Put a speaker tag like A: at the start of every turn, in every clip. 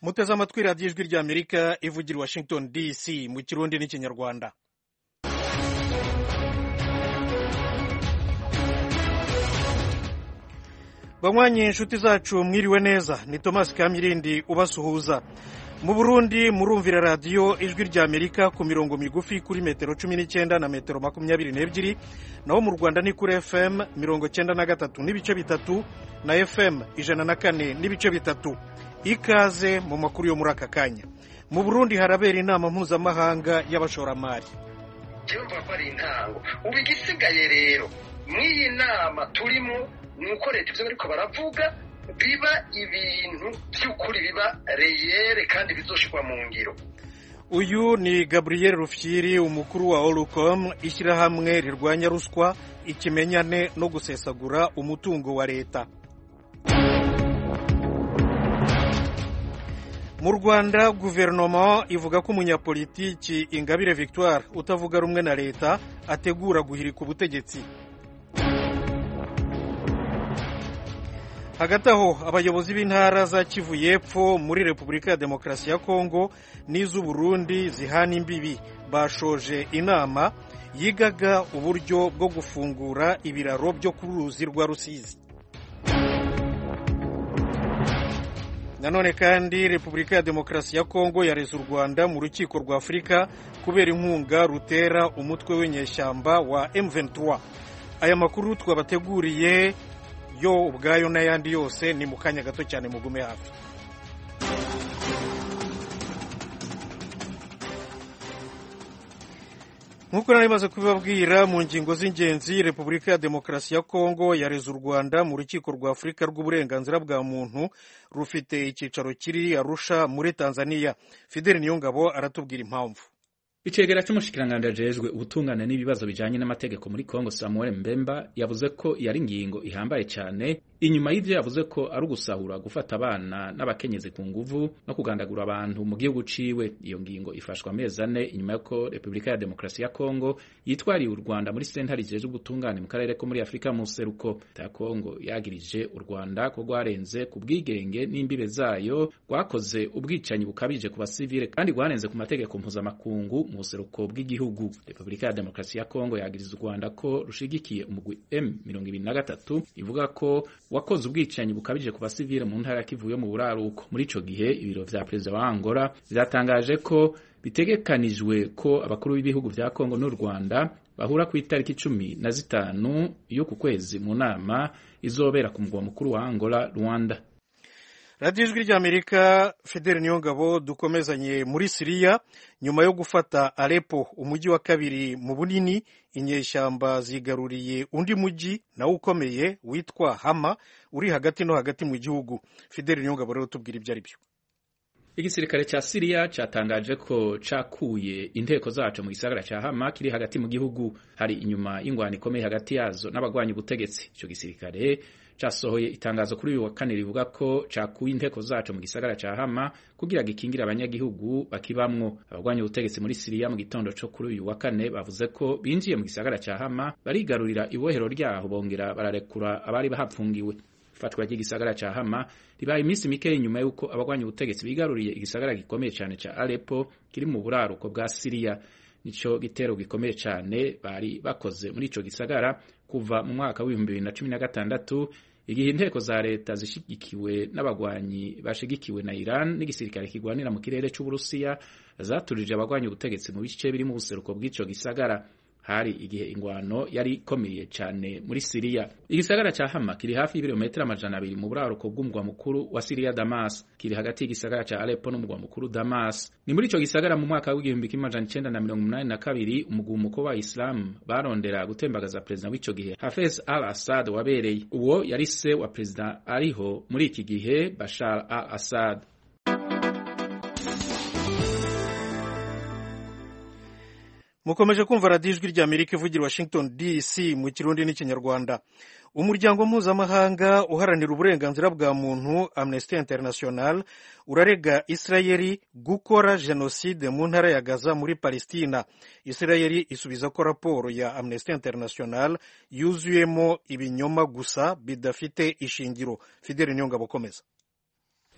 A: muteze amatwi radiyo ijwi ry'amerika ivugira i washington dc mu kirundi n'ikinyarwanda banywanyi inshuti zacu mwiriwe neza ni thomas kamyirindi ubasuhuza mu burundi murumvira radiyo ijwi ry'amerika ku mirongo migufi kuri metero cumi n'icyenda na metero makumyabiri n'ebyiri naho mu rwanda ni kuri fm mirongo cyenda na gatatu n'ibice bitatu na fm ijana na kane n'ibice bitatu ikaze mu makuru yo muri aka kanya mu burundi harabera inama mpuzamahanga y'abashoramari
B: cyumva ko ari intango ubu igisigaye rero mw'iyi nama turimo ni uko leta ibyo bariko baravuga biba ibintu by'ukuri biba reyere kandi bizoshirwa mu ngiro
A: uyu ni gabriel rufyiri umukuru wa orucom ishyirahamwe rirwanya ruswa ikimenyane no gusesagura umutungo wa leta mu rwanda guverinoma ivuga ko umunyapolitiki ingabire victoire utavuga rumwe na leta ategura guhirika ubutegetsi hagati aho abayobozi b'intara za kivu y'epfo muri repubulika ya demokarasi ya kongo n'iz'uburundi zihana imbibi bashoje inama yigaga uburyo bwo gufungura ibiraro byo ku ruzi rwa rusizi nanone kandi repubulika ya demokarasi ya kongo yareze u rwanda mu rukiko rwa afurika kubera inkunga rutera umutwe w'inyeshyamba wa M23 aya makuru twabateguriye yo ubwayo n'ayandi yose ni mu kanya gato cyane mugume hafi nk'uko nari maze kubibabwira mu ngingo z'ingenzi repubulika ya demokarasi ya kongo yareze u rwanda mu rukiko rwa afurika rw'uburenganzira bwa muntu rufite icyicaro kiri arusha muri tanzania fideli niyongabo aratubwira impamvu
C: icegera c'umushikiranganji ajejwe ubutungane n'ibibazo bijanye n'amategeko muri Kongo Samuel Mbemba yavuze ko yari ingingo ihambaye cyane inyuma y'ivyo yavuze ko ari ugusahura gufata abana n'abakenyezi ku nguvu no kugandagura abantu mu gihugu ciwe iyo ngingo ifashwa amezi ane inyuma y'uko Repubulika ya Demokarasi ya Kongo yitwariye u Rwanda muri sentare ijejwe ubutungane mu karere ko muri Afurika mu seruko ya Kongo yagirije u Rwanda ko rwarenze ku bwigenge n'imbibe zayo rwakoze ubwicanyi bukabije ku basivile kandi rwarenze ku mategeko mpuzamakungu mu buseruko bw'igihugu repubulika ya demokarasi ya kongo yagiriza u rwanda ko rushigikiye umugwi M23 ivuga ko wakoze ubwicanyi bukabije ku basivile mu ntara kivuye mu buraruko muri ico gihe ibiro vya perezida wa angola vyatangaje ko bitegekanijwe ko abakuru b'ibihugu vya kongo n'u rwanda bahura ku itariki cumi na zitanu y'uku kwezi mu nama izobera ku mugwa mukuru wa angola rwanda
A: radiyo ijwi ry'amerika fideli niyongabo dukomezanye muri siriya nyuma yo gufata arepo umujyi wa kabiri mu bunini inyeshyamba zigaruriye undi mujyi nawo ukomeye witwa hama uri hagati no hagati mu gihugu fideli niyongabo rero tubwira ibyo ari byo
C: igisirikare ca siriya catangaje ko cakuye inteko zaco mu gisagara ca hama kiri hagati mu gihugu hari inyuma y'ingwano ikomeye hagati yazo n'abagwanya ubutegetsi ico gisirikare casohoye itangazo kuri uyu wa kane rivuga ko cakuye inteko zaco mu gisagara ca Hama kugira gikingire abanyagihugu bakibamwo abagwanya ubutegetsi muri Siriya mu gitondo co kuri uyu wa kane bavuze ko binjiye mu gisagara ca Hama barigarurira ibohero ryaho bongera bararekura abari bahapfungiwe ifatwa ry'igisagara ca Hama ribaye iminsi mike inyuma y'uko abagwanya ubutegetsi bigaruriye igisagara gikomeye cane ca Aleppo kiri mu buraruko bwa Siriya nico gitero gikomeye cane bari bakoze muri ico gisagara kuva mu mwaka w'ibihumbi bibiri na cumi na gatandatu igihe inteko za leta zishigikiwe n'abagwanyi bashigikiwe na Iran n'igisirikare kigwanira mu kirere c'Uburusiya zaturije abagwanyi ubutegetsi mu bice biri mu buseruko bw'ico gisagara hari igihe ingwano yari ikomeye cyane muri Siriya igisagara ca Hama kiri hafi y'ibirometero amajana abiri mu buraruko bw'umugwa mukuru wa Siriya Damas kiri hagati y'igisagara ca Aleppo n'umugwa mukuru Damas ni muri ico gisagara mu mwaka w'igihumbi kimwe amajana icenda na mirongo umunani na kabiri umugumuko wa Islam barondera gutembagaza perezida w'ico gihe Hafez al-Assad wabereye uwo yari se wa perezida ariho muri iki gihe Bashar al-Assad
A: mukomeje kumva radiyo ijwi ry'amerika ivugira washington dc mu kirundi n'ikinyarwanda umuryango mpuzamahanga uharanira uburenganzira bwa muntu amnesty international urarega isirayeli gukora jenoside mu ntara ya gaza muri palestina isirayeli isubiza ko raporo ya amnesty international yuzuyemo ibinyoma gusa bidafite ishingiro fideli nyongabo komeza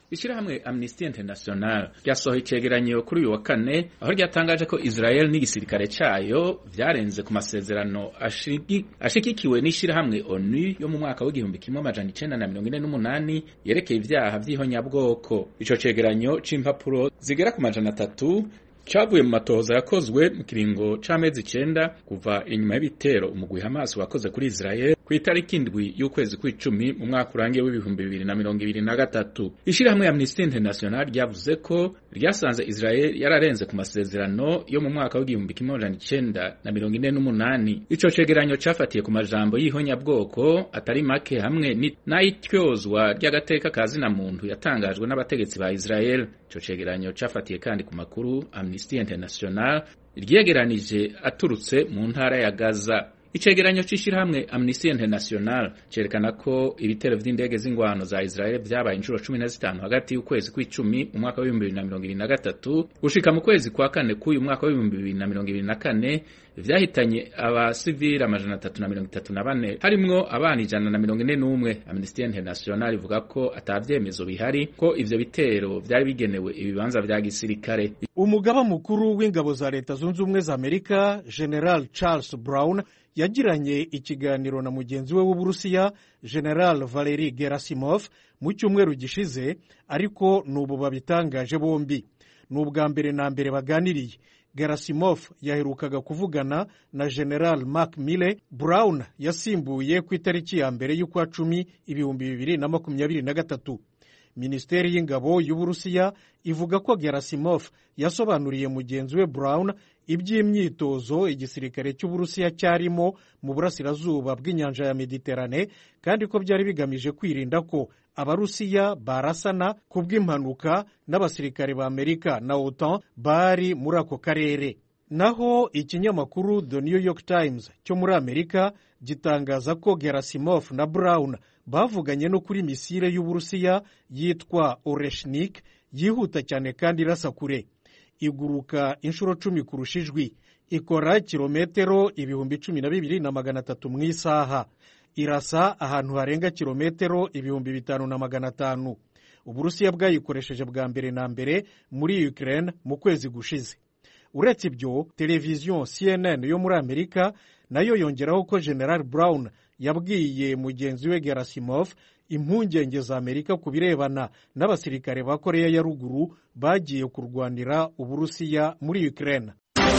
C: ishyirahamwe Amnesty International ryasohoye icegeranyo kuri uyu wa kane aho ryatangaje ko Israel n'igisirikare cayo vyarenze ku masezerano ashigikiwe n'ishyirahamwe ONU yo mu mwaka w'igihumbi kimwe amajana icenda na mirongo ine n'umunani yerekeye ivyaha vy'ihonyabwoko ico cegeranyo c'impapuro zigera ku majana atatu cavuye mu matohoza yakozwe mu kiringo c'amezi icenda kuva inyuma y'ibitero umugwi Hamas wakoze kuri Israel ku itariki indwi y'ukwezi kw'icumi mu mwaka urangiye w'ibihumbi bibiri na mirongo ibiri na gatatu ishirahamwe Amnesty International ryavuze ko ryasanze Israel yararenze ku masezerano yo mu mwaka w'igihumbi kimwe amajana icenda na mirongo ine n'umunani ico cegeranyo cafatiye ku majambo y'ihonyabwoko atari make hamwe n'ayityozwa ry'agateka ka zina muntu yatangajwe n'abategetsi ba Israel ico cegeranyo cafatiye kandi ku makuru Amnesty International ryegeranije aturutse mu ntara ya Gaza icegeranyo c'ishirahamwe Amnesty International cerekana ko ibitero vy'indege z'ingwano za Israel vyabaye inshuro cumi na zitanu hagati y'ukwezi kw'icumi mu mwaka w'ibihumbi bibiri na mirongo ibiri na gatatu gushika mu kwezi kwa kane k'uyu mwaka w'ibihumbi bibiri na mirongo ibiri na kane vyahitanye abasivili amajana atatu na mirongo itatu na bane harimwo abana ijana na mirongo ine n'umwe Amnesty International ivuga ko ata vyemezo bihari ko ivyo bitero vyari bigenewe ibibanza vya gisirikare
A: umugaba mukuru w'ingabo za leta zunze ubumwe za amerika general charles brown yagiranye ikiganiro na mugenzi we w'uburusiya general valeri gerasimov mu cyumweru gishize ariko n'ubu babitangaje bombi ni ubwa mbere na mbere baganiriye gerasimov yaherukaga kuvugana na general mark mille brown yasimbuye ku itariki ya mbere y'ukwa cumi ibihumbi bibiri na makumyabiri na gatatu minisiteri y'ingabo y'uburusiya ivuga ko gerasimov yasobanuriye mugenzi we brown iby'imyitozo igisirikare cy'uburusiya cyarimo mu burasirazuba bw'inyanja ya mediterane kandi ko byari bigamije kwirinda ko abarusiya barasana ku bw'impanuka n'abasirikare ba amerika na otan bari muri ako karere naho ikinyamakuru the new york times cyo muri amerika gitangaza ko gerasimov na brown bavuganye no kuri misile y'uburusiya yitwa oreshnik yihuta cyane kandi irasa kure iguruka inshuro cumi kurusha ijwi ikora kilometero ibihumbi cumi na bibiri na magana atatu mu isaha irasa ahantu harenga kilometero ibihumbi bitanu na magana atanu uburusiya bwayikoresheje bwa mbere na mbere muri ukraine mu kwezi gushize uretse ibyo televiziyo cnn yo muri amerika nayo yongeraho ko general brown yabwiye mugenzi we gerasimov impungenge za amerika ku birebana n'abasirikare ba koreya ya ruguru bagiye kurwanira uburusiya muri ukraine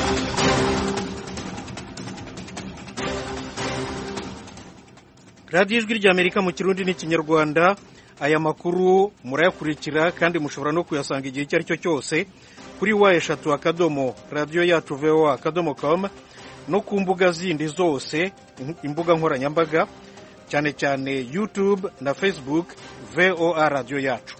A: radiyo ijwi ry'amerika mu kirundi n'ikinyarwanda aya makuru murayakurikira kandi mushobora no kuyasanga igihe icyo ari cyo cyose kuri wa eshatu akadomo radiyo yacu voa akadomo com no ku mbuga zindi zose imbuga nkoranyambaga cyane cyane youtube na facebook voa radiyo yacu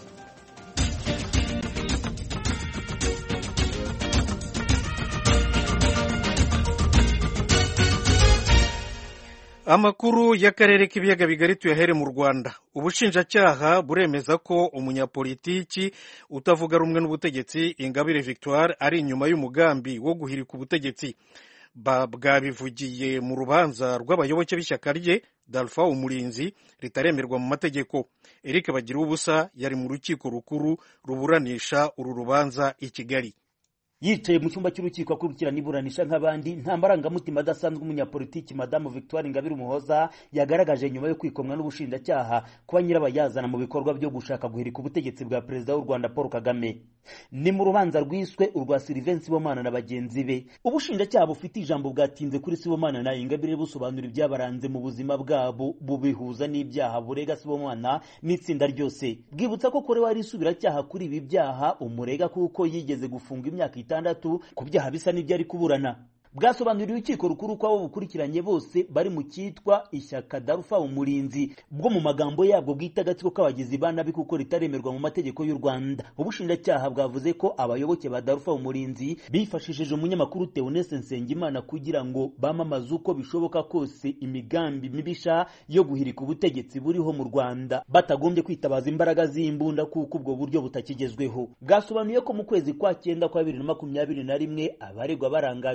A: amakuru y'akarere k'ibiyaga bigari tuyahere mu rwanda ubushinjacyaha buremeza ko umunyapolitiki utavuga rumwe n'ubutegetsi ingabire victoire ari inyuma y'umugambi wo guhirika ubutegetsi bwabivugiye mu rubanza rw'abayoboke b'ishyaka rye dalfa umurinzi ritaremerwa mu mategeko eric bagira ubusa yari mu rukiko rukuru ruburanisha uru rubanza i kigali
D: yicaye mu cyumba cy'urukiko akurikirana iburanisha nk'abandi nta marangamutima adasanzwe umunyapolitiki madamu victoire ingabire umuhoza yagaragaje nyuma yo kwikomwa n'ubushinjacyaha kuba nyirabayazana mu bikorwa byo gushaka guhirika ubutegetsi bwa perezida w'u rwanda paul kagame ni mu rubanza rwiswe urwa silivensi sibomana na bagenzi be ubushinjacyaha bufite ijambo bwatinze kuri sibomana na ingabire busobanura ibyabaranze mu buzima bwabo bubihuza n'ibyaha burega sibomana n'itsinda ryose bwibutsa ko korewe ari isubiracyaha kuri ibi byaha umurega kuko yigeze gufunga imyaka itandatu ku byaha bisa n'ibyo ari kuburana bwasobanuriye urukiko rukuru ko abo bukurikiranye bose bari mu cyitwa ishyaka darufa umurinzi bwo mu magambo yabwo bwita agatsiko k'abagizi ba nabi kuko ritaremerwa mu mategeko y'u rwanda ubushinjacyaha bwavuze ko abayoboke ba darufa umurinzi bifashishije umunyamakuru teonese nsengimana kugira ngo bamamaze uko bishoboka kose imigambi mibisha yo guhirika ubutegetsi buriho mu rwanda batagombye kwitabaza imbaraga z'imbunda kuko ubwo buryo butakigezweho bwasobanuye ko mu kwezi kwa cyenda kwa bibiri na makumyabiri na rimwe abaregwa barangajwe imbere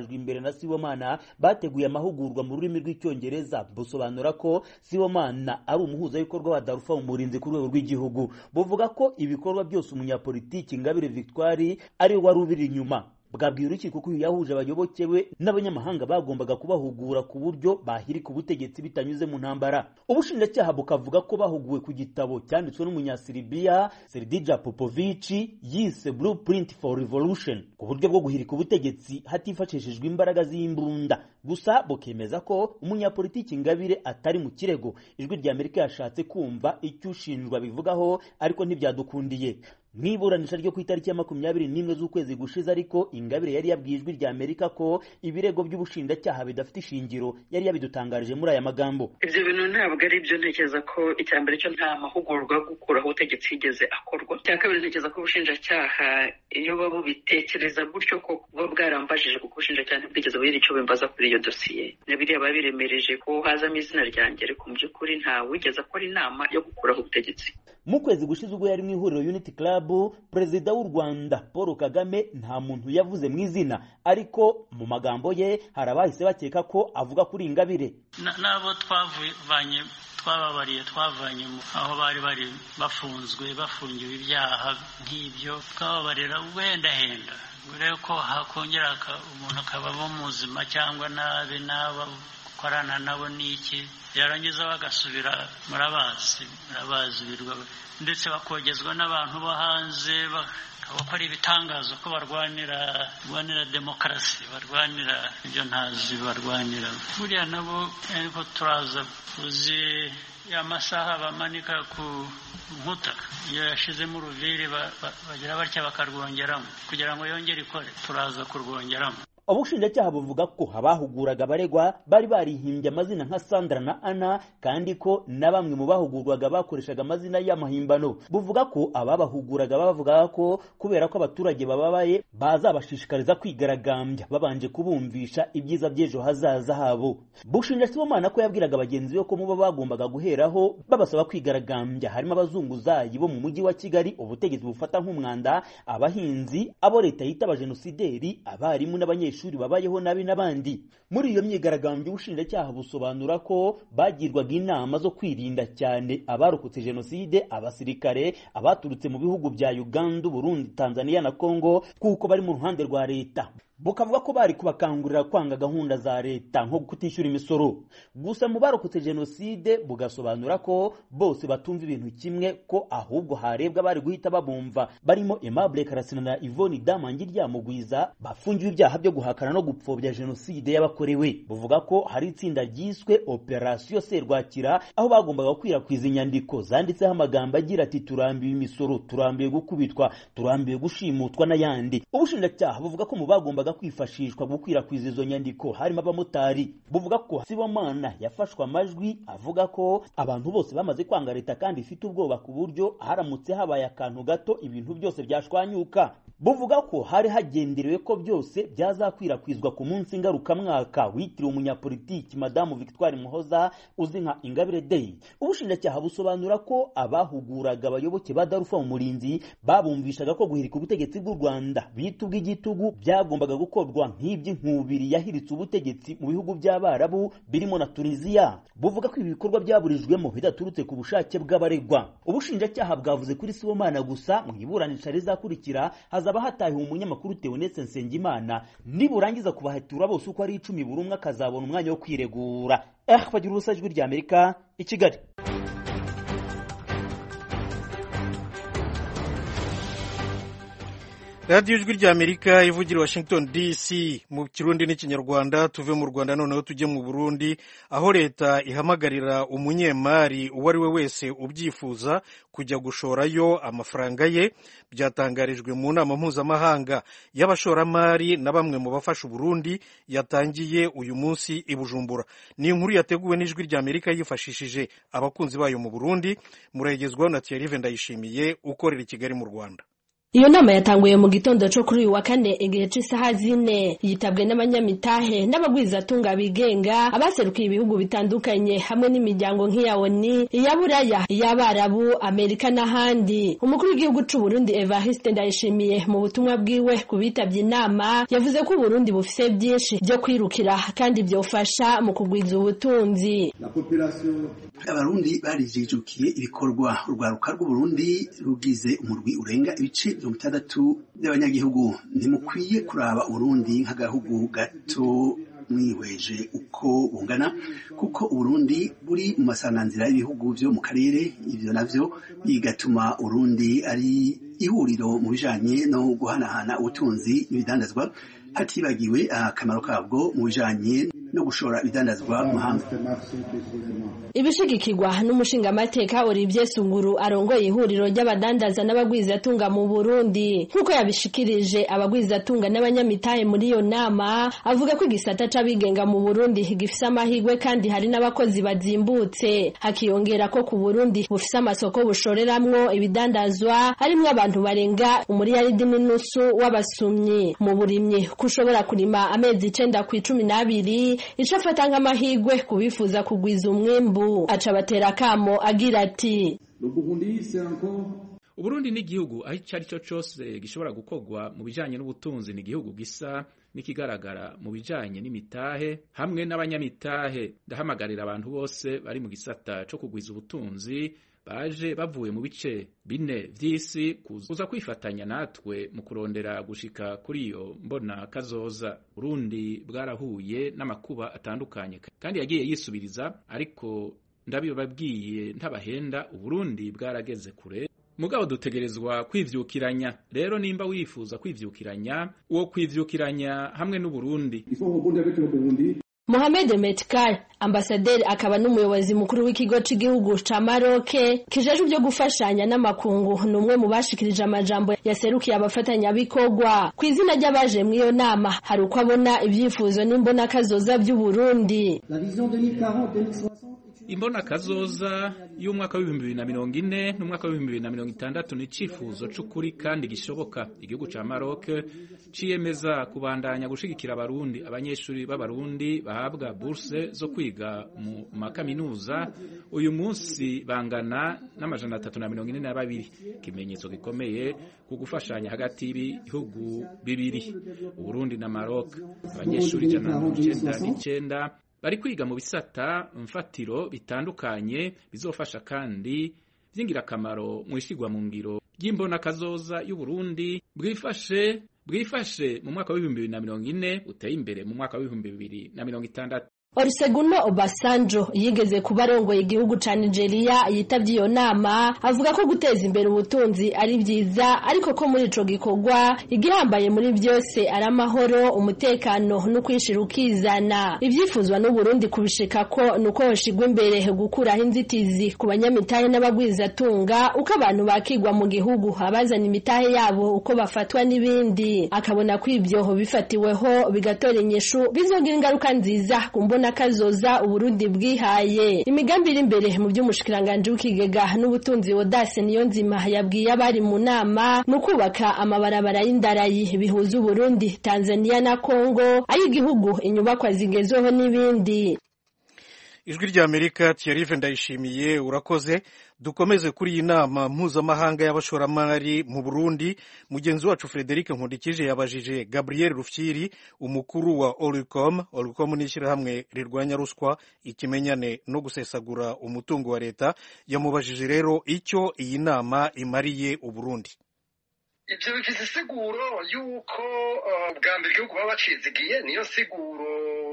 D: na sibomana bateguye amahugurwa mu rurimi rw'icyongereza busobanura ko sibomana ari umuhuzabikorwa wa darufa umurinzi ku rwego rw'igihugu buvuga ko ibikorwa byose umunyapolitiki ingabire victoire ari we wari ubiri inyuma bwabwiye urukiko ko uyu yahuje abayoboke be n'abanyamahanga bagombaga kubahugura ku buryo bahirika ubutegetsi bitanyuze mu ntambara ubushinjacyaha bukavuga ko bahuguwe ku gitabo cyanditswe n'umunyasiribiya seridija popovici yise blueprint for revolution ku buryo bwo guhirika ubutegetsi hatifashishijwe imbaraga z'imbunda gusa bukemeza ko umunyapolitiki ingabire atari mu kirego ijwi rya amerika yashatse kumva icyo ushinjwa bivugaho ariko ntibyadukundiye mu iburanisha ryo ku itariki ya makumyabiri n'imwe z'ukwezi gushize ariko ingabire yari yabwiye ijwi rya amerika ko ibirego by'ubushinjacyaha bidafite ishingiro yari yabidutangarije muri aya magambo
E: ibyo bintu ntabwo ari byo ntekereza ko icya mbere cyo nta mahugurwa yo gukuraho ubutegetsi yigeze akorwa icya kabiri ntekereza ko ubushinjacyaha iyo baba bubitekereza gutyo ko buba bwarambajije kuko ubushinjacyaha ntibwigeze bugira icyo bimbaza kuri iyo dosiye na biriya babiremereje ko hazamo izina ryanjye ariko mu by'ukuri nta wigeze akora inama yo gukuraho ubutegetsi
D: mu kwezi gushize ubwo yari mu ihuriro unity club perezida w'u rwanda paul kagame nta muntu yavuze mu izina ariko mu magambo ye hari abahise bakeka ko avuga kuri ingabire
F: n'abo twavanye twababariye twavanye aho bari bari bafunzwe bafungiwe ibyaha nk'ibyo twababarira wendahenda urebe ko hakongera umuntu akabamo muzima cyangwa nabi n'aba gukorana nabo n'iki yarangiza bagasubira murabazi murabazi birwa ndetse bakogezwa n'abantu bo hanze bakora ibitangazo ko barwanira barwanira demokarasi barwanira ibyo ntazi barwanira buriya nabo ariko turaza uzi ya masaha bamanika ku nkuta iyo yashizemo uruviri bagira batya bakarwongeramo kugira ngo yongere ikore turaza kurwongeramo
D: ubushinjacyaha buvuga ko abahuguraga abaregwa bari barihimbye amazina nka sandra na ana kandi ko na bamwe mu bahugurwaga bakoreshaga amazina y'amahimbano buvuga ko ababahuguraga bavugaga ko kubera ko abaturage bababaye bazabashishikariza kwigaragambya babanje kubumvisha ibyiza by'ejo hazaza habo bushinja sibomana ko yabwiraga bagenzi be ko mubo bagombaga guheraho babasaba kwigaragambya harimo abazunguzayi bo mu mujyi wa kigali ubutegetsi bufata nk'umwanda abahinzi abo leta yita abajenosideri abarimu n'abanyeshuri abanyeshuri babayeho nabi n'abandi muri iyo myigaragambyo ubushinjacyaha busobanura ko bagirwaga inama zo kwirinda cyane abarokotse jenoside abasirikare abaturutse mu bihugu bya uganda burundi tanzania na congo kuko bari mu ruhande rwa leta bukavuga ko bari kubakangurira kwanga gahunda za leta nko kutishyura imisoro gusa mu barokotse jenoside bugasobanura ko bose batumva ibintu kimwe ko ahubwo harebwa bari guhita babumva barimo Aimable Karasina na Yvonne Damangi ryamugwiza bafungiwe ibyaha byo guhakana no gupfobya jenoside y'abakorewe buvuga ko hari itsinda ryiswe Operation Serwakira aho bagombaga gukwirakwiza inyandiko zanditseho amagambo agira ati turambiwe imisoro turambiwe gukubitwa turambiwe gushimutwa n'ayandi ubushinjacyaha buvuga ko mu bagomba kwifashishwa gukwirakwiza izo nyandiko harimo abamotari buvuga ko sibomana yafashwe amajwi avuga ko abantu bose bamaze kwanga leta kandi ifite ubwoba ku buryo haramutse habaye akantu gato ibintu byose byashwanyuka buvuga ko hari hagenderewe ko byose byazakwirakwizwa ku munsi ngarukamwaka witiriwe umunyapolitiki madamu victoire muhoza uzi nka ingabire day ubushinjacyaha busobanura ko abahuguraga abayoboke ba darufa umurinzi babumvishaga ko guhirika ubutegetsi bw'u rwanda bita ubw'igitugu byagombaga gukorwa nk'iby'inkubiri yahiritse ubutegetsi mu bihugu by'abarabu birimo na tunisiya buvuga ko ibi bikorwa byaburijwemo bidaturutse ku bushake bw'abaregwa ubushinjacyaha bwavuze kuri sibomana gusa mu iburanisha rizakurikira hazaba hatahiwe umunyamakuru Theoneste Nsengimana niburangiza kubahatura bose uko ari icumi buri umwe akazabona umwanya wo kwiregura eh bagira urusa ijwi rya Amerika i Kigali
A: radiyo ijwi rya amerika ivugira washington dc mu kirundi n'ikinyarwanda tuve mu rwanda noneho tujye mu burundi aho leta ihamagarira umunyemari uwo ari we wese ubyifuza kujya gushorayo amafaranga ye byatangarijwe mu nama mpuzamahanga y'abashoramari na bamwe mu bafasha uburundi yatangiye uyu munsi i bujumbura ni inkuru yateguwe n'ijwi rya amerika yifashishije abakunzi bayo mu burundi murayigezwaho na thierry ndayishimiye ukorera i kigali mu rwanda
G: iyo nama yatanguye mu gitondo co kuri uyu wa kane igihe c'isaha zine yitabwe n'abanyamitahe n'abagwizatunga bigenga abaserukiye ibihugu bitandukanye hamwe n'imiryango nk'iya oni iya buraya iy'abarabu amerika n'ahandi umukuru w'igihugu c'u Burundi Evariste Ndayishimiye mu butumwa bwiwe ku bitabye inama yavuze ko Uburundi bufise byinshi byo kwirukira kandi byofasha mu kugwiza ubutunzi
H: abarundi barijijukiye ibikorwa urwaruka rw'uburundi rugize umurwi urenga ibice mirongo itandatu by'abanyagihugu ntimukwiye kuraba uburundi nk'agahugu gato mwihweje uko bungana kuko uburundi buri mu masanganzira y'ibihugu byo mu karere ibyo navyo bigatuma urundi ari ihuriro mu bijanye no guhanahana ubutunzi n'ibidandazwa hatibagiwe akamaro kabwo mu bijanye no gushora ibidandazwa mu mahanga
G: ibishigikirwa n'umushingamateka Olivier Sunguru arongoye ihuriro ry'abadandaza n'abagwizatunga mu Burundi nk'uko yabishikirije abagwizatunga n'abanyamitahe muri iyo nama avuga ko igisata c'abigenga mu Burundi gifise amahirwe kandi hari n'abakozi bazimbutse hakiyongera ko ku Burundi bufise amasoko bushoreramwo ibidandazwa harimwo abantu barenga umuriyaridi n'inusu w'abasumyi mu burimyi kushobora kurima amezi icenda ku icumi n'abiri ico afata nk'amahirwe kubifuza kugwiza umwimbu aca batera akamo agira ati
C: uburundi ni igihugu aho icyo ari cyo cyose gishobora gukorwa mu bijyanye n'ubutunzi ni igihugu gisa n'ikigaragara mu bijyanye n'imitahe hamwe n'abanyamitahe ndahamagarira abantu bose bari mu gisata cyo kugwiza ubutunzi baje bavuye mu bice bine vy'isi kuza kwifatanya natwe mu kurondera gushika kuri iyo mbona kazoza Burundi bwarahuye n'amakuba atandukanye kandi yagiye yisubiriza ariko ndabibabwiye ntabahenda Uburundi bwarageze kure mugabo dutegerezwa kwivyukiranya rero nimba wifuza kwivyukiranya uwo kwivyukiranya hamwe n'Uburundi
G: Mohamed Metkar ambasaderi akaba n'umuyobozi mukuru w'ikigo cy'igihugu ca Maroc kijejwe byo gufashanya n'amakungu numwe mu bashikirije amajambo yaserukiye abafatanyabikorwa ku izina ry'abaje mu iyo nama hari uko abona ibyifuzo n'imbona kazoza by'u Burundi
C: imbona kazoza y'umwaka w'ibihumbi bibiri na mirongo ine n'umwaka w'ibihumbi bibiri na mirongo itandatu ni icifuzo c'ukuri kandi gishoboka igihugu ca Maroc ciyemeza kubandanya gushigikira abarundi abanyeshuri b'abarundi bahabwa burse zo kwiga mu makaminuza uyu munsi bangana n'amajana atatu na mirongo ine na babiri ikimenyetso gikomeye ku gufashanya hagati y'ibihugu bibiri uburundi na Maroc abanyeshuri ijana na mirongo icenda n'icenda bari kwiga mu bisata mfatiro bitandukanye bizofasha kandi by'ingirakamaro mu ishyirwa mu ngiro ry'imbona kazoza y'uburundi bwifashe bwifashe mu mwaka w'ibihumbi bibiri na mirongo ine uteye imbere mu mwaka w'ibihumbi bibiri na mirongo itandatu
G: Olusegun Obasanjo yigeze kuba arongoye igihugu ca Nigeria yitavye iyo nama avuga ko guteza imbere ubutunzi ari vyiza ariko ko muri ico gikorwa igihambaye muri byose ari amahoro umutekano no kwishira ukizana ivyifuzwa n'u Burundi kubishika ko nuko hoshigwa imbere gukuraho inzitizi ku banyamitahe n'abagwizatunga uko abantu bakigwa mu gihugu abazana imitahe yabo uko bafatwa n'ibindi akabona ko ivyo bifatiweho bigatora inyishu bizogira ingaruka nziza ku mbona kazoza uburundi bwihaye imigambi iri imbere mu by'umushikiranganje w'ikigega n'ubutunzi wodase niyo nzima yabwiye abari mu nama ni ukubaka amabarabara y'indarayi bihuza uburundi tanzania na kongo ay'igihugu inyubakwa zigezweho n'ibindi
A: ijwi ry'amerika thierry ndayishimiye urakoze dukomeze kuri iyi nama mpuzamahanga y'abashoramari mu burundi mugenzi wacu frederic nkundikije yabajije gabriel rufyiri umukuru wa oricom oricom ni ishyirahamwe rirwanya ruswa ikimenyane no gusesagura umutungo wa leta yamubajije rero icyo iyi nama imariye uburundi
B: ibyo bifite isiguro y'uko bwa mbere igihugu baba bacizigiye niyo siguro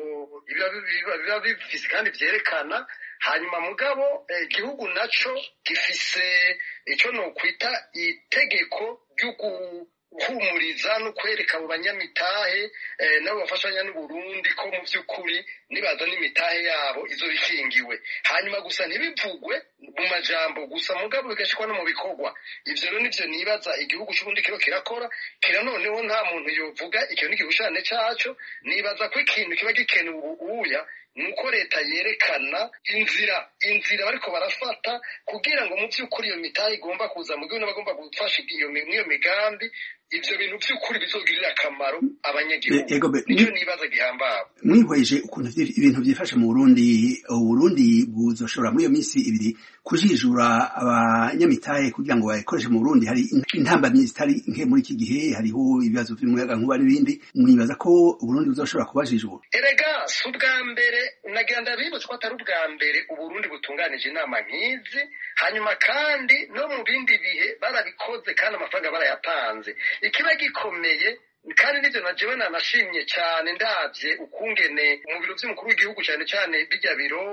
B: biba bifise kandi byerekana hanyuma mugabo igihugu naco gifise icyo nokwita itegeko ryo guhumuriza no kwereka abo banyamitahe nabo bafashanya n'uburundi ko mu by'ukuri nibaza n'imitahe yabo izo bikingiwe hanyuma gusa ntibivugwe mu majambo gusa mugabo bigashikwa no mu bikorwa ivyo rero nivyo nibaza igihugu c'uburundi kiro kirakora kira noneho nta muntu yovuga ikintu n'igishushanyo caco nibaza ko ikintu kiba gikenewe ubuya ni uko leta yerekana inzira inzira bariko barafata kugira ngo mu by'ukuri iyo mitahe igomba kuza mu gihugu n'abagomba gufasha iyo migambi ivyo bintu by'ukuri bizogirira akamaro abanyagihugu nicyo nibaza gihambawe
H: mwihweje ukuntu ibintu byifashe mu burundi uburundi buzoshobora muri iyo minsi ibiri kujijura abanyamitahe kugira ngo bayikoreshe mu burundi hari intambamyi zitari nke muri iki gihe hariho ibibazo vy'umuyaga nkuba n'ibindi mwibaza ko uburundi buzoshobora kubajijura
B: erega si ubwa mbere nagira ndabibutsa ko atari ubwa mbere uburundi butunganije inama nk'izi hanyuma kandi no mu bindi bihe barabikoze kandi amafaranga barayatanze ikiba gikomeye kandi nivyo na jewe nanashimye cyane ndavye ukungene mu biro vy'umukuru w'igihugu cyane cyane bijya biro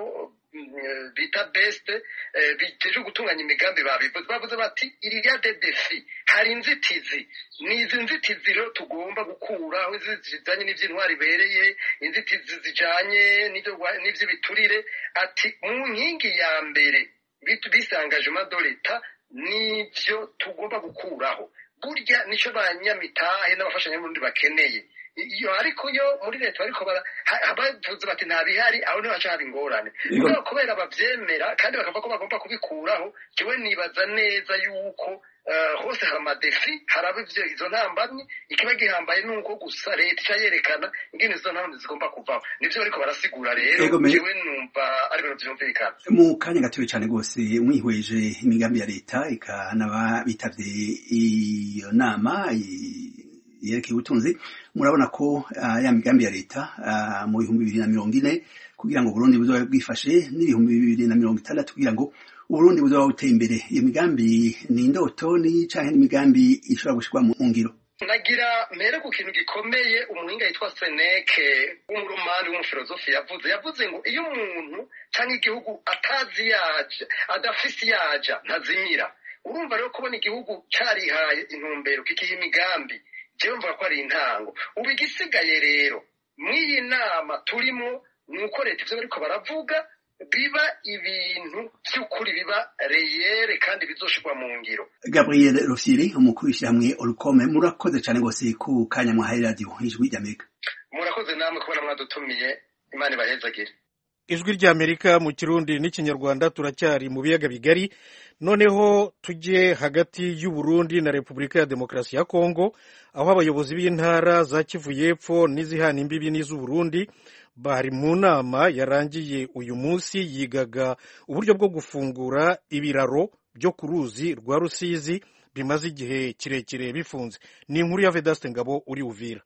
B: bita best biteje gutunganya imigambi babivuze bavuze bati iriya de defi hari inzitizi ni izi nzitizi rero tugomba gukuraho zijanye n'ivy'intwari ibereye inzitizi zijanye n'ivy'ibiturire ati mu nkingi ya mbere bisangaje madoleta nivyo tugomba gukuraho burya nico banyamitahe n'abafashanyamurundi bakeneye iyo ariko yo muri leta bariko bavuze bati nta bihari aho niho haca haba ingorane kubera kubera bavyemera kandi bakavuga ko bagomba kubikuraho jewe nibaza neza yuko hose hari amadefi haraba ivyo izo ntambamyi ikiba gihambaye nuko gusa leta ica yerekana ingene izo ntambamyi zigomba kuvaho nivyo bariko barasigura rero jewe numva ari ibintu vyumvikana
H: mu kanya gatoya cane rwose mwihweje imigambi ya leta ikanaba bitavye iyo nama yerekeye ubutunzi murabona ko ya migambi ya leta mu bihumbi bibiri na mirongo ine kugira ngo Burundi buzoba bwifashe n'ibihumbi bibiri na mirongo itandatu kugira ngo Uburundi buzoba buteye imbere iyo migambi ni indoto ni canke n'imigambi ishobora gushirwa mu ngiro
B: nagira mpere ku kintu gikomeye umuhinga yitwa seneke w'umuromani w'umufilozofi yavuze yavuze ngo iyo umuntu cyangwa igihugu atazi yaja adafise yaja ntazimira urumva rero kubona igihugu carihaye intumbero kikiha imigambi jewe mvuga ko ari intango ubu igisigaye rero mw'iyi nama turimo ni uko leta ivyo bariko baravuga biba ibintu by'ukuri biba reyere kandi bizoshirwa mu ngiro
H: gabriel rufyiri umukuru w'ishyirahamwe orukome murakoze cyane rwose ku kanya mwahaye radiyo ijwi ry'amerika
B: murakoze namwe kubona mwadutumiye imana ibahezagire
A: ijwi ry'amerika mu kirundi n'ikinyarwanda turacyari mu biyaga bigari noneho tujye hagati y'uburundi na repubulika ya demokarasi ya kongo aho abayobozi b'intara za kivu y'epfo n'izihana imbibi n'iz'uburundi bari mu nama yarangiye uyu munsi yigaga uburyo bwo gufungura ibiraro byo ku ruzi rwa rusizi bimaze igihe kirekire bifunze ni inkuru ya vedaste ngabo uri uvira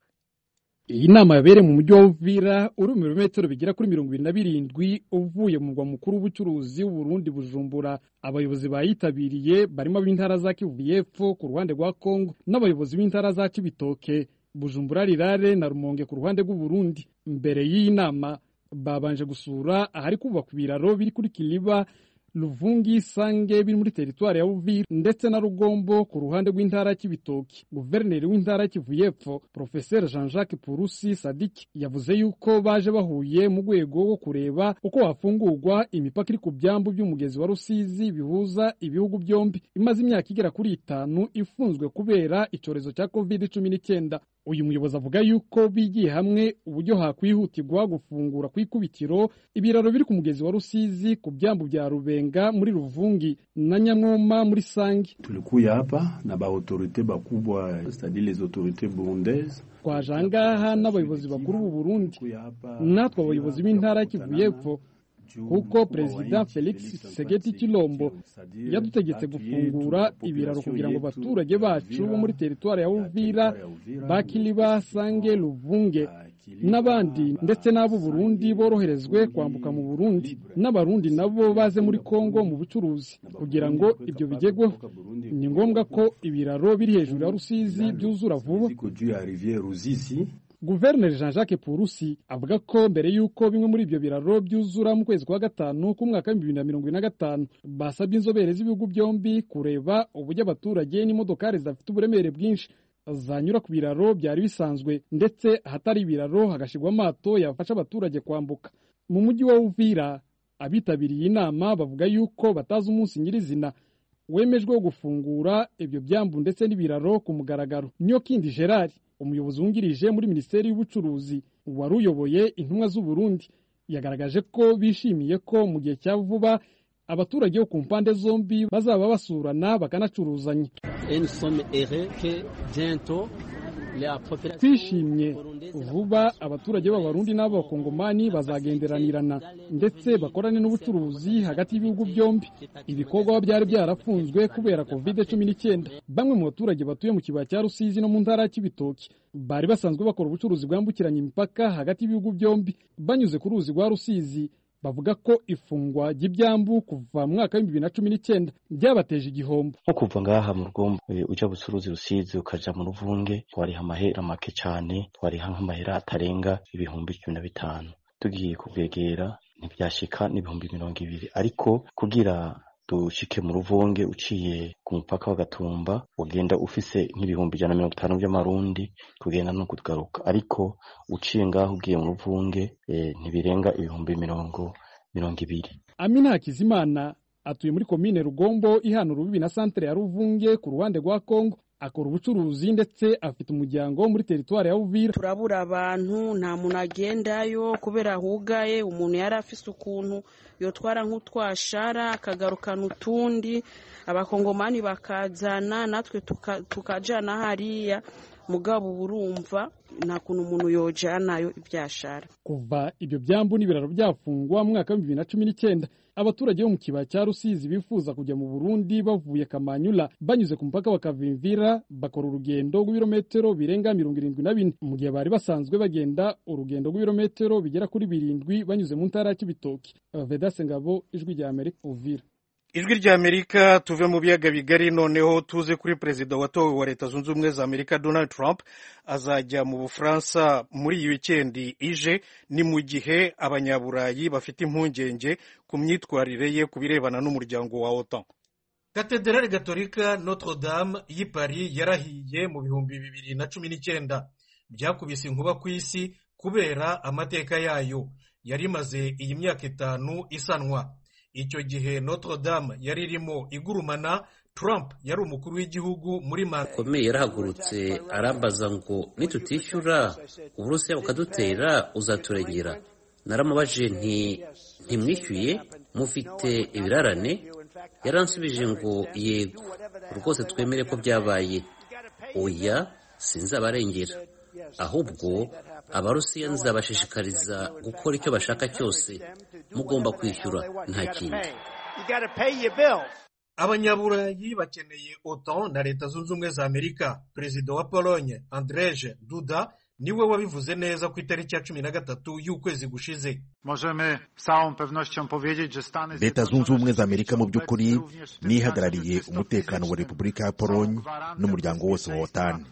I: iyi nama yabereye mu mujyi wa uvira uri mu birometero bigera kuri mirongo ibiri na birindwi uvuye mu murwa mukuru w'ubucuruzi w'uburundi bujumbura abayobozi bayitabiriye barimo ab'intara za kivu y'epfo ku ruhande rwa kongo n'abayobozi b'intara za cibitoke bujumbura rirare na rumonge ku ruhande rw'uburundi mbere y'iyi nama babanje gusura ahari kubakwa ibiraro biri kuri kiliba Luvungi Sange biri muri teritwari ya Uvira ndetse na Rugombo ku ruhande rw'intara y'Ibitoki. Guverineri w'intara y'Kivu y'Epfo Professeur Jean-Jacques Purusi Sadiki yavuze yuko baje bahuye mu rwego rwo kureba uko hafungurwa imipaka iri ku byambu by'umugezi wa Rusizi bihuza ibihugu byombi imaze imyaka igera kuri itanu ifunzwe kubera icyorezo cya covid cumi n'icyenda. Uyu muyobozi avuga yuko bigiye hamwe uburyo hakwihutirwa gufungura ku ikubitiro ibiraro biri ku mugezi wa Rusizi ku byambu bya Rubenga muri Ruvungi na Nyamwoma muri Sangi.
J: Tulikuya hapa na ba autorite bakubwa c'est-à-dire les autorités burundaises
I: twaje ahangaha n'abayobozi bakuru b'u Burundi natwe abayobozi b'intara ya Kivu y'Epfo kuko perezida felix segeti kilombo yadutegetse gufungura ibiraro kugira ngo abaturage bacu bo muri teritwari ya uvira bakiliba sange luvunge n'abandi ndetse n'abo burundi boroherezwe kwambuka mu burundi n'abarundi nabo baze muri kongo mu bucuruzi kugira ngo ibyo bigerweho ni ngombwa ko ibiraro biri hejuru ya rusizi byuzura vuba guverineri jean jacques purusi avuga ko mbere y'uko bimwe muri ibyo biraro byuzura mu kwezi kwa gatanu k'umwaka w'ibihumbi bibiri na mirongo ine na gatanu basabye inzobere z'ibihugu byombi kureba uburyo abaturage n'imodokari zidafite uburemere bwinshi zanyura ku biraro byari bisanzwe ndetse ahatari ibiraro hagashyirwa amato yafasha abaturage kwambuka mu mujyi wa uvira abitabiriye inama bavuga yuko batazi umunsi nyirizina wemejwe wo gufungura ibyo byambu ndetse n'ibiraro ku mugaragaro nyokindi gerard umuyobozi wungirije muri minisiteri y'ubucuruzi wari uyoboye intumwa z'uburundi yagaragaje ko bishimiye ko mu gihe cya vuba abaturage bo ku mpande zombi bazaba basurana bakanacuruzanya twishimye vuba abaturage b'abarundi n'abakongomani bazagenderanirana ndetse bakorane n'ubucuruzi hagati y'ibihugu byombi ibikorwa byari byarafunzwe kubera covid cumi n'icyenda bamwe mu baturage batuye mu kibaya cya rusizi no mu ntara ya kibitoki bari basanzwe bakora ubucuruzi bwambukiranya imipaka hagati y'ibihugu byombi banyuze ku ruzi rwa rusizi bavuga ko ifungwa ry'ibyambu kuva mu mwaka w'ibihumbi bibiri na cumi n'icyenda byabateje igihombo
K: nko kuva ngaha mu rugombo ujya bucuruzi rusizi ukaja mu ruvunge twariha amahera make cyane twariha nk'amahera atarenga ibihumbi cumi na bitanu tugiye kubwegera ntibyashika n'ibihumbi mirongo ibiri ariko kugira dushike mu ruvunge uciye ku mupaka wa gatumba ugenda ufise nk'ibihumbi ijana na mirongo itanu by'amarundi kugenda no kugaruka ariko uciye ngaho ugiye mu ruvunge ntibirenga ibihumbi mirongo mirongo ibiri
I: amina hakizimana atuye muri komine rugombo ihana urubibi na santere ya ruvunge ku ruhande rwa kongo akora ubucuruzi ndetse afite umuryango muri teritwari ya Uvira
L: turabura abantu nta muntu agendayo kubera hugaye umuntu yari afise ukuntu yotwara nk'utwashara akagarukana utundi abakongomani bakazana natwe tukajana hariya mugabo burumva nta kuntu umuntu yojanayo ibyashara
I: kuva ibyo byambu n'ibiraro byafungwa mu mwaka w'ibihumbi bibiri na cumi n'icyenda abaturage bo mu kibaya cya rusizi bifuza kujya mu burundi bavuye kamanyula banyuze ku mupaka wa kavimvira bakora urugendo rw'ibirometero birenga mirongo irindwi na bine mu gihe bari basanzwe bagenda urugendo rw'ibirometero bigera kuri birindwi banyuze mu ntara ya kibitoki vedase ngabo ijwi rya amerika uvira
A: ijwi rya amerika tuve mu biyaga bigari noneho tuze kuri perezida watowe wa leta zunze ubumwe za amerika donald trump azajya mu bufaransa muri iyi wikendi ije ni mu gihe abanyaburayi bafite impungenge ku myitwarire ye ku birebana n'umuryango wa otan katederari gatolika notre dame y'i paris yarahiye mu bihumbi bibiri na cumi n'icyenda byakubise inkuba ku isi kubera amateka yayo yari imaze iyi myaka itanu isanwa icyo gihe notre dame yari irimo igurumana trump yari umukuru w'igihugu muri manda
M: komeye yarahagurutse arambaza ngo nitutishyura uburusiya bukadutera uzaturengera naramubajije nti ntimwishyuye mufite ibirarane yaransubije ngo yego rwose twemere ko byabaye oya sinzabarengera ahubwo abarusiya nzabashishikariza gukora icyo bashaka cyose mugomba kwishyura nta kindi
A: abanyaburayi bakeneye otan na leta zunze ubumwe za amerika perezida wa pologne andreje duda niwe wabivuze neza ku itariki ya cumi na gatatu y'ukwezi gushize
N: leta zunze ubumwe za amerika mu by'ukuri nihagarariye umutekano wa repubulika ya pologne n'umuryango wose wa otan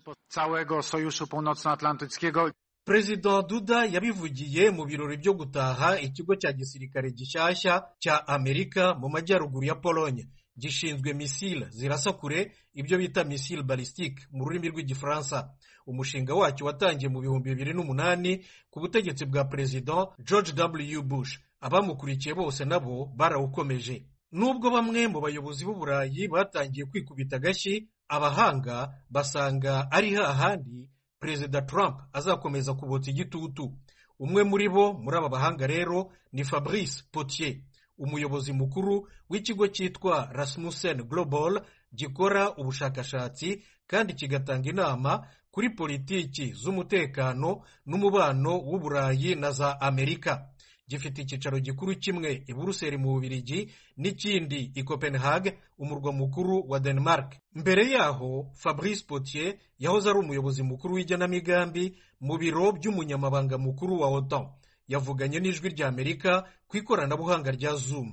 A: perezida duda yabivugiye mu birori byo gutaha ikigo cya gisirikare gishyashya cya amerika mu majyaruguru ya pologne gishinzwe misile zirasa kure ibyo bita misile balistique mu rurimi rw'igifaransa umushinga wacyo watangiye mu bihumbi bibiri n'umunani ku butegetsi bwa perezida george w bush abamukurikiye bose nabo barawukomeje nubwo bamwe mu bayobozi b'uburayi batangiye kwikubita agashyi abahanga basanga ari hahandi perezida trump azakomeza kubotsa igitutu umwe muri bo muri aba bahanga rero ni fabrice potier umuyobozi mukuru w'ikigo cyitwa rasmussen global gikora ubushakashatsi kandi kigatanga inama kuri politiki z'umutekano n'umubano w'uburayi na za amerika gifite icyicaro gikuru kimwe i buruseli mu bubirigi n'ikindi i copenhague umurwa mukuru wa denmark mbere yaho fabrice potier yahoze ari umuyobozi mukuru w'igenamigambi mu biro by'umunyamabanga mukuru wa otan yavuganye n'ijwi rya amerika ku ikoranabuhanga rya zoom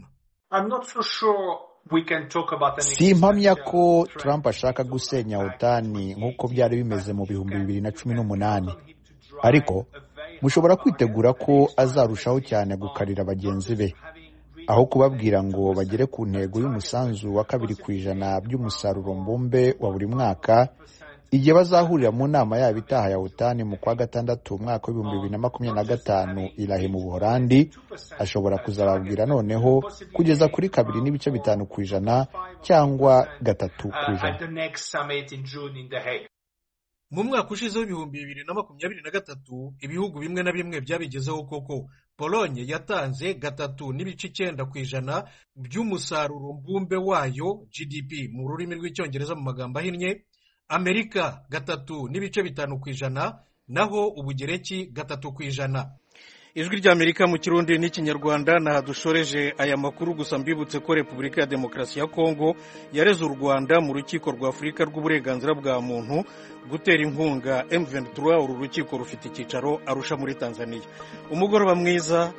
O: si impamya ko trump ashaka gusenya otani nk'uko byari bimeze mu bihumbi bibiri na cumi n'umunani ariko mushobora kwitegura ko azarushaho cyane gukarira bagenzi be aho kubabwira ngo bagere ku ntego y'umusanzu wa kabiri ku ijana by'umusaruro mbumbe wa buri mwaka igihe bazahurira mu nama yabo itaha ya utani mu kwa gatandatu umwaka w'ibihumbi bibiri na makumyabiri na gatanu irahe mu buhorandi ashobora kuzababwira noneho kugeza kuri kabiri n'ibice bitanu ku ijana cyangwa gatatu ku ijana
A: mu mwaka ushize w'ibihumbi bibiri na makumyabiri na gatatu ibihugu bimwe na bimwe byabigezeho koko polonye yatanze gatatu n'ibice icyenda ku ijana by'umusaruro mbumbe wayo gdp mu rurimi rw'icyongereza mu magambo ahinnye amerika gatatu n'ibice bitanu ku ijana naho ubugereki gatatu ku ijana ijwi ry'amerika mu kirundi n'ikinyarwanda naha dushoreje aya makuru gusa mbibutse ko repubulika ya demokarasi ya kongo yareze u rwanda mu rukiko rwa afurika rw'uburenganzira bwa muntu gutera inkunga M23 uru rukiko rufite icyicaro arusha muri tanzania umugoroba mwiza